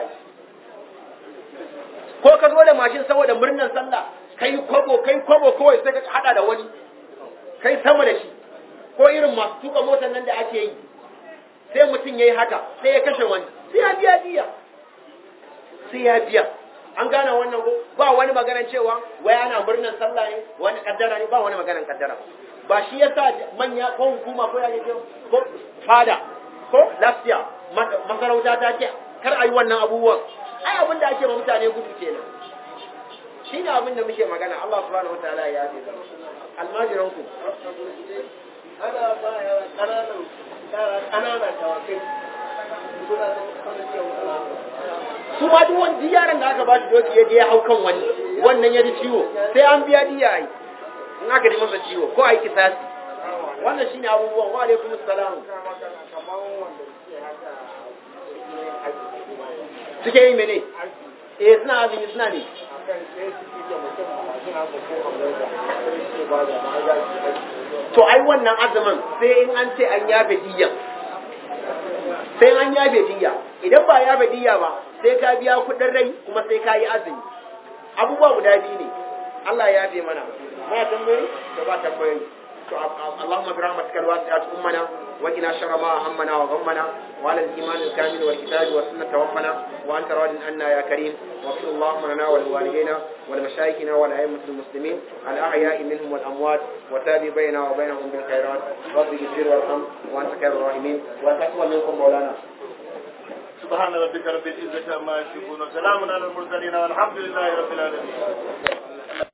ko ka zo da mashin saboda murnar sallah kai kwabo kai kwabo kawai sai ka hada da wani kai sama da shi ko irin masu tuka motar nan da ake yi sai mutum ya yi haka sai ya kashe wani sai ya biya diya sai ya biya an gane wannan ko ba wani maganar cewa wai ana murnar sallah ne wani kaddara ne ba wani maganar kaddara ba shi yasa manya ko hukuma ko yake ko fada ko lafiya masarauta ta ce kar a yi wannan abubuwan ai abin da ake ma mutane gudu kenan shi ne abin da muke magana Allah subhanahu wataala ya yafe almajiran ku ana ba yara ƙananan yara ƙanana tawakai suna da su ma duk wani yaran da aka ba shi doki ya je ya hau kan wani wannan ya ji ciwo sai an biya diya ai in aka ji masa ciwo ko ai kisasi wannan shine abubuwan wa alaikum assalam suke yi mene eh suna azumi suna ne to ai wannan azumin sai in an ce an yafe diya sai an yafe diya idan ba yafe diya ba sai ka biya kudin rai kuma sai ka yi azumi abubuwa guda biyu ne Allah ya yafe mana ma tambayi to ba tambayi to Allahumma bi rahmatika alwasi'at ummana وقنا شر ما همنا وغمنا وعلى الإيمان الكامل والكتاب والسنة توفنا وأنت راض عنا يا كريم واغفر اللهم لنا ولوالدينا ولمشايخنا ولأئمة المسلمين الأحياء منهم والأموات وتابع بيننا وبينهم بالخيرات رب اغفر وارحم وأنت خير الراحمين وتقبل منكم مولانا سبحان ربك رب العزة عما يصفون وسلام على المرسلين والحمد لله رب العالمين